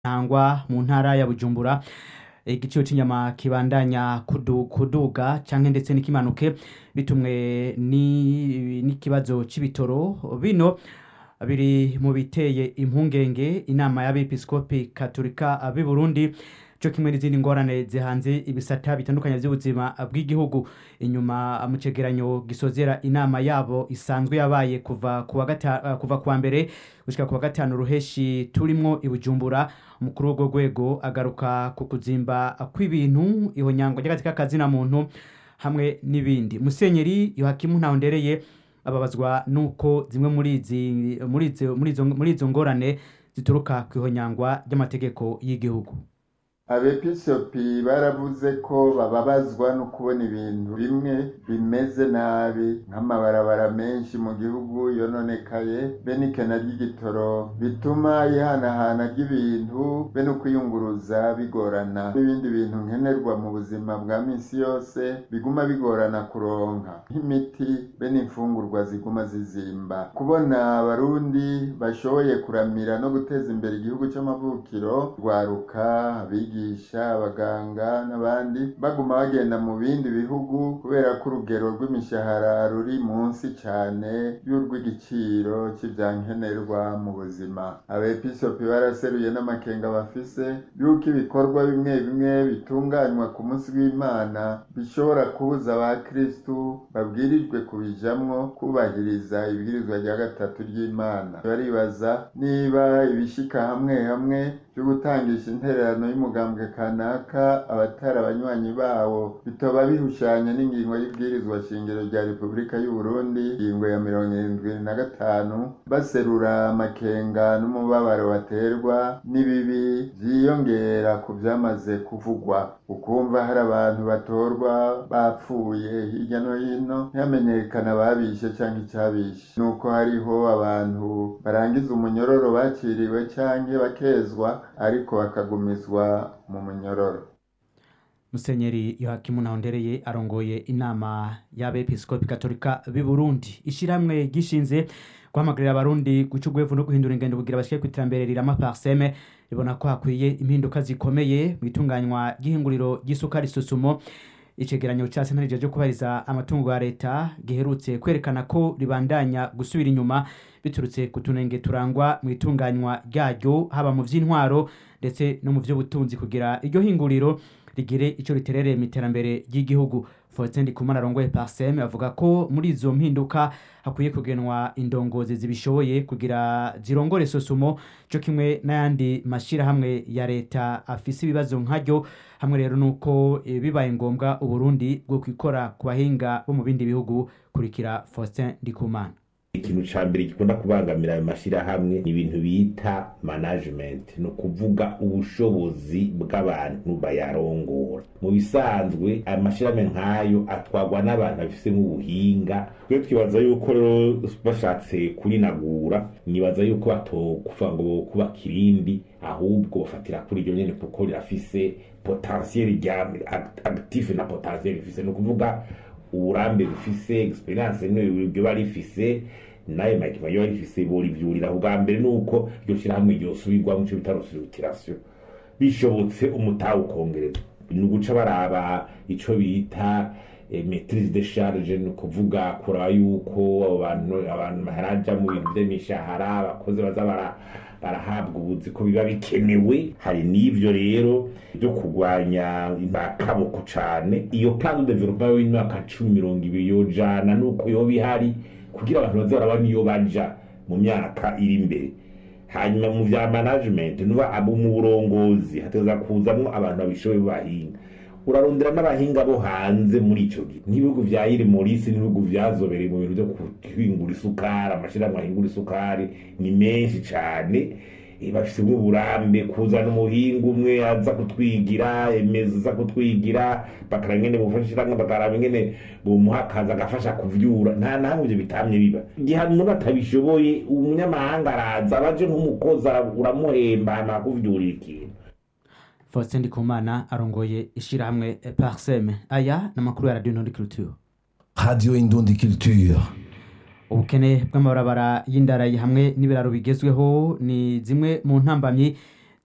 ntangwa mu ntara ya bujumbura igiciro c'inyama kibandanya kudu, kuduga canke ndetse n'ikimanuke bitumwe ni- n'ikibazo c'ibitoro bino biri mu biteye impungenge inama y'abepiskopi katolika b'i burundi co kimwe n'izindi ngorane zihanze ibisata bitandukanye vy'ubuzima bw'igihugu inyuma mu cegeranyo gisozera inama yabo isanzwe yabaye kuva kuwa gata, kuva kuwa mbere gushika kuwa gatanu ruheshi turimwo i bujumbura umukuru w'urwo rwego agaruka ku kuzimba kw'ibintu ihonyangwa ry'agatsika kazina muntu hamwe n'ibindi musenyeri yohakimu ntahondereye ababazwa nuko zimwe muri izi muri izo muri izo muri izo ngorane zituruka kw'ihonyangwa ry'amategeko y'igihugu abepiskopi baravuze ko bababazwa no kubona ibintu bimwe bimeze nabi nk'amabarabara menshi mu gihugu yononekaye be n'ikena ry'igitoro bituma ihanahana ry'ibintu be no kwiyunguruza bigorana n'ibindi bintu nkenerwa mu buzima bwa misi yose biguma bigorana kuronka nk'imiti be n'imfungurwa ziguma zizimba kubona abarundi bashoboye kuramira no guteza imbere igihugu c'amavukiro rwaruka abigisha abaganga n'abandi baguma bagenda mu bindi bihugu kubera ko urugero rw'imishahara ruri munsi cane y'urw'igiciro c'ivyankenerwa mu buzima abepiskopi baraseruye n'amakenga bafise yuko ibikorwa bimwe bimwe bitunganywa ku munsi w'imana bishobora kubuza abakristu babwirijwe kubijamwo kubahiriza ibwirizwa rya gatatu ry'imana baribaza niba ibishika hamwe hamwe byo gutangisha intererano y'umugambwe kanaka abatari abanywanyi bawo bitoba bihushanya n'ingingo y'ibwirizwa shingiro rya repubulika y'u Burundi ingingo ya mirongo irindwi na gatanu baserura amakenga n'umubabaro baterwa n'ibibi vyiyongera ku vyamaze kuvugwa ukumva hari abantu batorwa bapfuye hirya no hino ntihamenyekana ababishe canke icabishe nuko hariho abantu barangiza umunyororo baciriwe canke bakezwa ariko bakagumizwa mu munyororo musenyeri yohakimu ntahondereye arongoye inama y'abepiskopi katolika b'i burundi ishirahamwe gishinze guhamagarira abarundi guca urwevu no guhindura ingendo kugira bashike ku iterambere rirama parseme ribona ko hakwiye impinduka zikomeye mu itunganywa ry'ihinguriro ry'isukari susumo icegeranyo ca sentare ryo kubahiriza amatungo ya leta giherutse kwerekana ko ribandanya gusubira inyuma biturutse ku tunenge turangwa mu itunganywa ryaryo haba mu vy'intwaro ndetse no mu vy'ubutunzi kugira iryo hinguriro rigire ico riterereye mu iterambere ry'igihugu Faustin Ndikumana arongoye Parsem avuga ko muri izo mpinduka hakwiye kugenwa indongozi zibishoboye kugira zirongore sosumo co kimwe n'ayandi mashirahamwe ya leta afise ibibazo nkaryo hamwe rero nuko e, bibaye ngombwa uburundi bwo kwikora ku bahinga bo mu bindi bihugu kurikira Faustin Ndikumana ikintu ca mbere gikunda kubangamira ayo mashirahamwe ni ibintu bita management ni ukuvuga ubushobozi bw'abantu bayarongora mu bisanzwe ayo mashirahamwe nk'ayo atwarwa n'abantu babifisemo ubuhinga twe twibaza yuko rero bashatse kurinagura nibaza yuko batokuvuga ngo kubaka irindi ahubwo bafatira kuri iryo nyene kuko rirafise potentiel rya active na potentiel rifise ni ukuvuga uburambe bufise experience n'ibyo bari rifise nayo makima yo rifise borivyurira ubwa mbere nuko iryo shirahamwe ryosubirwa mu cyo bita restructuration bishobotse umutahe ukongerezwa ni uguca baraba ico bita eh, maitrise de charge ni ukuvuga kuraba yuko abo bantu abantu baharaja mu bintu vy'imishahara abakozi baza bara barahabwa ubuzi ko biba bikenewe hari n'ivyo rero byo kurwanya imbakaboko cane iyo plan de development y'imyaka cumi mirongo ibiri yojana nuko yoba ihari kugira abantu baze barabona iyo baja mu myaka iri imbere hanyuma mu vya management nuba abo mu burongozi hateza kuzamwo abantu babishoboye b'abahinga urarondera n'abahinga bo hanze muri ico gihe nk'ibihugu vya iri morisi n'ibihugu vyazobereye mu bintu vyo guhingura isukari amashirahamwe ahingura isukari ni menshi cane Eh, bafise nk'uburambe kuzana umuhinga umwe aza kutwigira emeza aza kutwigira bakara ngene bufashiramwe bakaraba ingene bomuha akazi agafasha kuvyura nta nahamwe ivyo bitamye biba igihe umuntu atabishoboye umunyamahanga araza abaje nk'umukozi ara- uramuhemba hama akuvyurira ikintu Faustin Ndikumana arongoye ishirahamwe eh, Parsem aya n'amakuru ya Radio Nord Culture Radio Indundi Culture. ubukene bw'amabarabara y'indarayi hamwe n'ibiraro bigezweho ni zimwe mu ntambamyi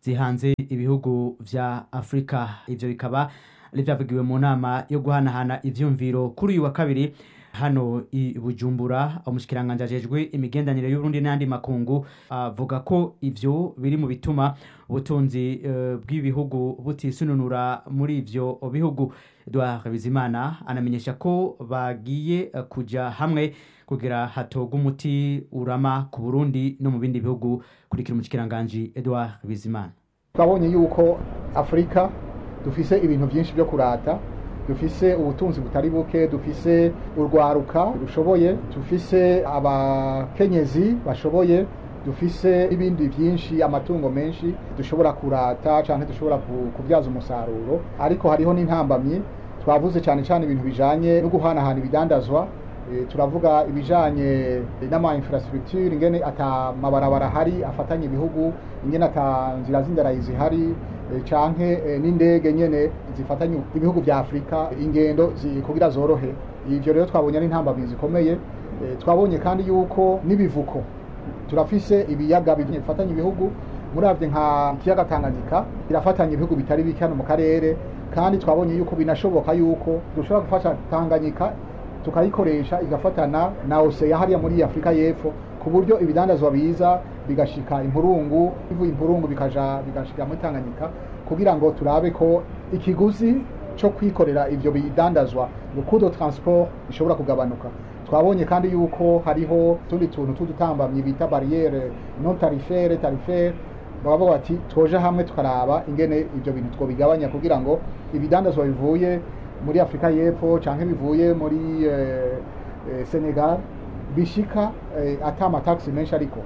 zihanze ibihugu vya afurika ivyo bikaba ari vyavugiwe mu nama yo guhanahana ivyumviro kuri uyu wa kabiri hano i bujumbura umushikiranganji ajejwe imigendanire y'uburundi n'ayandi makungu avuga ko ivyo biri mu bituma ubutunzi eh, bw'ibihugu butisununura muri ivyo bihugu edouard bizimana anamenyesha ko bagiye eh, kuja hamwe kugira hatogwe umuti urama ku burundi no mu bindi bihugu kurikira umushikiranganji edouard bizimana twabonye yuko afurika dufise ibintu byinshi byo kurata dufise ubutunzi butari buke dufise urwaruka rushoboye dufise abakenyezi bashoboye dufise ibindi byinshi amatungo menshi dushobora kurata cyangwa dushobora ku- kubyaza umusaruro ariko hariho n'intambamyi twavuze cyane cyane ibintu bijanye no guhanahana ibidandazwa Eh, turavuga ibijanye n'ama infrastructure ingene ata mabarabara hari afatanye ibihugu ingene ata nzira z'indarayi zihari eh, canke eh, n'indege nyene zifatanye ibihugu vya Afrika ingendo zi- kugira zorohe ivyo rero twabonye ari intambamyi zikomeye Eh, twabonye kandi yuko n'ibivuko turafise ibiyaga bifatanye ibihugu muravye nka ikiyaga Tanganyika kirafatanya ibihugu bitari bike hano mu karere kandi twabonye yuko binashoboka yuko dushobora gufasha Tanganyika tukayikoresha igafatana na oseya hariya muri afurika y'epfo ku buryo ibidandazwa biza bigashika impurungu bivuye impurungu bikaja bigashika muri tanganyika kugira ngo turabe ko ikiguzi cyo kwikorera ivyo bidandazwa rukudo transport bishobora kugabanuka twabonye kandi yuko hariho tundi tuntu tw'udutambamyi bita barriere non tarifere tarifere baba bati twoje hamwe tukaraba ingene ivyo bintu twobigabanya kugira ngo ibidandazwa bivuye muri afurika y'epfo canke bivuye muri eh, eh, senegal bishika eh, ata amataxi menshi ariko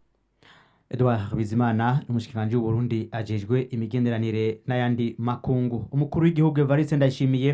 edouard bizimana n'umushikiranganji w'uburundi ajejwe imigenderanire n'ayandi makungu umukuru w'igihugu evariste ndayishimiye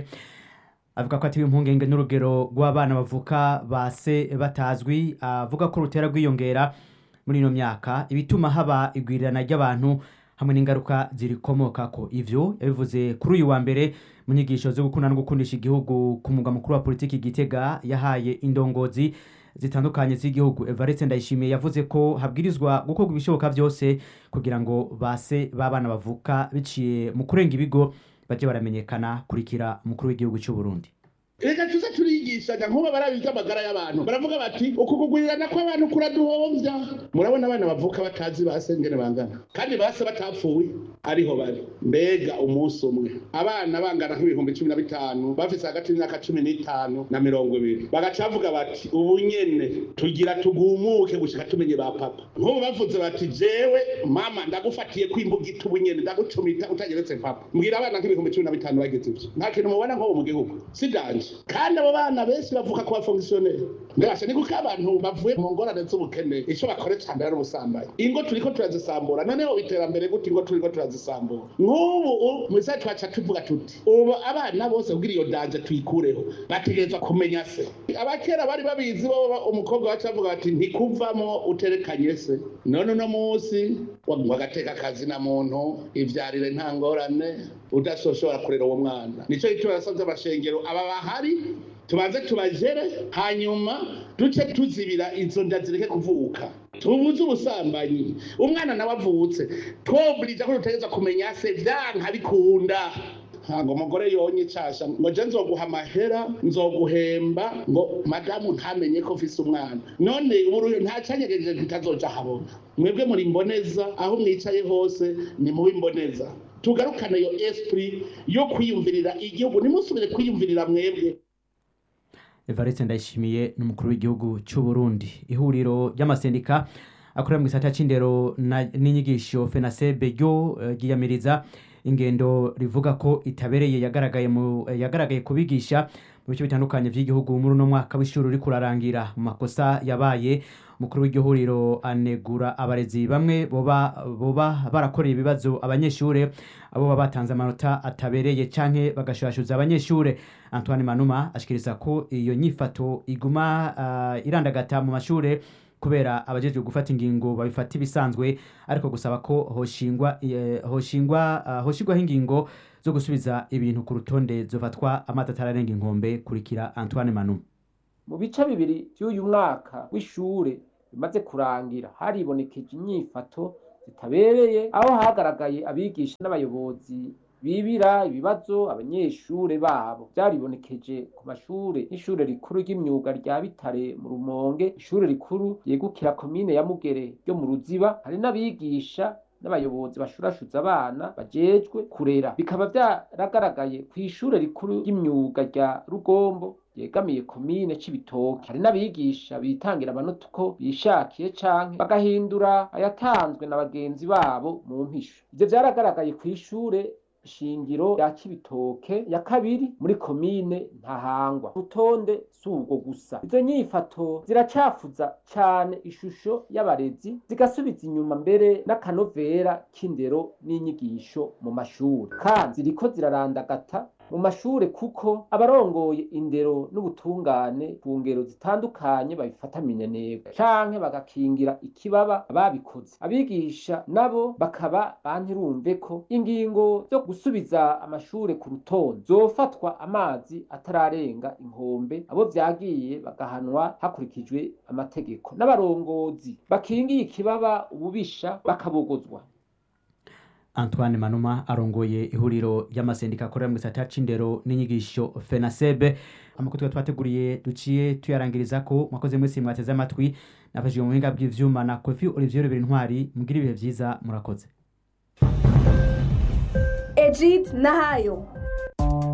avuga ko atewe impungenge n'urugero rw'abana bavuka base batazwi avuga ko rutera rwiyongera muri ino myaka ibituma haba igwirirana ry'abantu hamwe n'ingaruka zirikomokako ivyo yabivuze kuri uyu wa mbere mu nyigisho zo gukunda no gukundisha igihugu ku mugwa mukuru wa politiki gitega yahaye indongozi zitandukanye z'igihugu evariste ndayishimiye yavuze ko habwirizwa gukorwa ibishoboka byose kugira ngo base b'abana bavuka biciye mu kurenga ibigo baje baramenyekana kurikira umukuru w'igihugu cy'u Burundi reka tuze turigishanya nk'ubu barabiga amagara y'abantu baravuga bati uku kugurirana kw'abantu kuraduhombya murabona abana bavuka batazi base ngene bangana kandi base batapfuye ariho bari mbega umunsi umwe abana bangana nk'ibihumbi cumi na bitanu bafise hagati y'imyaka cumi n'itanu na mirongo ibiri bagaca bavuga bati ubu nyene tugira tugumuke gushika tumenye ba papa nk'ubu bavuze bati jewe mama ndagufatiye kwimbugita ubu nyene ndagucumita utageretse papa mbwira abana nk'ibihumbi cumi na bitanu bagize ivyo nta kintu mubona nk'ubu mu gihugu si danje kandi abo bana benshi bavuka ku bafongisiyoneri mbese ni kuko abantu bavuye mu ngorane z'ubukene icyo bakora cyane ari ubusambanyi ingo turiko turazisambura noneho iterambere gute ingo turiko turazisambura nk'ubu mu isaha twaca tuvuga tuti ubu abana bose kugira iyo danje tuyikureho bategerezwa kumenya se abakera bari babizi bo umukobwa wacu bavuga bati ntikuvamo uterekanye se none uno munsi ngo agateka akazi na muntu ivyarire nta ngorane udasoshobora kurera uwo mwana nico gituma yasavye abashengero aba bahari tubanze tubajere hanyuma duce tuzibira izo nda zireke kuvuka tubuze ubusambanyi umwana nawe avutse twoburija ko dutegereza kumenya se vyanka bikunda ntabwo umugore yonye icasha ngo je nzoguha amahera nzoguhemba ngo madamu ntamenye ko mfise umwana none ubu nta canyegeje kitazoja habona mwebwe muri mboneza aho mwicaye hose ni mubi mboneza tugarukane iyo esprit yo kwiyumvirira igihugu nimusubire kwiyumvirira mwebwe evariste ndayishimiye n'umukuru w'igihugu cy'u Burundi ihuriro ry'amasendika akorera mu gisata c'indero na- n'inyigisho fenasebe ryo eh, ryiyamiriza ingendo rivuga ko itabereye yagaragaye mu eh, yagaragaye kubigisha mu bice bitandukanye by'igihugu muri uno mwaka w'ishuri uri kurarangira mu makosa yabaye umukuru w'iryo huriro anegura abarezi bamwe boba boba barakoreye ibibazo abanyeshure abo baba batanze amanota atabereye canke bagashurashuza abanyeshure antoine manuma ashikiriza ko iyo nyifato iguma uh, irandagata mu mashure kubera abajejwe gufata ingingo babifata ibisanzwe ariko gusaba ko hoshingwa eh, hoshingwa uh, hoshigwaho ingingo zo gusubiza ibintu ku rutonde zofatwa amata atararenga inkombe kurikira antoine manuma mu bice bibiri by'uyu mwaka w'ishure bimaze kurangira haribonekeje inyifato zitabereye aho hagaragaye abigisha n'abayobozi bibira ibibazo abanyeshure babo byaribonekeje ku mashure nk'ishure rikuru ry'imyuga rya bitare mu rumonge ishure rikuru yegukira komine ya mugere ryo mu ruziba hari n'abigisha n'abayobozi bashurashuza abana bajejwe kurera bikaba byaragaragaye ku ishure rikuru ry'imyuga rya rugombo yegamiye komine c'ibitoke hari n'abigisha bitangira amanota uko bishakiye canke bagahindura ayatanzwe na bagenzi babo mu mpisho ivyo vyaragaragaye kw'ishure shingiro rya Cibitoke ya kabiri muri komine Ntahangwa rutonde subwo gusa izo nyifato ziracafuza cane ishusho y'abarezi zigasubiza inyuma mbere n'akanovera k'indero n'inyigisho mu mashuri kandi ziriko zirarandagata mu mashure kuko abarongoye indero n'ubutungane ku ngero zitandukanye babifata minenegwe canke bagakingira ikibaba ababikoze abigisha nabo bakaba bantirumve ko ingingo zo gusubiza amashure ku rutonde zofatwa amazi atararenga inkombe abo vyagiye bagahanwa hakurikijwe amategeko n'abarongozi bakingiye ikibaba ububisha bakabogozwa antoine manuma arongoye ihuriro ry'amasendika akorera mu gisata c'indero n'inyigisho fenasebe amakuru twari twateguriye duciye tuyarangiriza ko mwakoze mwese mwateze amatwi nafashije mu buhinga bw'ivyuma na kofi olivier rubera intwari mugira ibihe vyiza murakoze Ejid Nahayo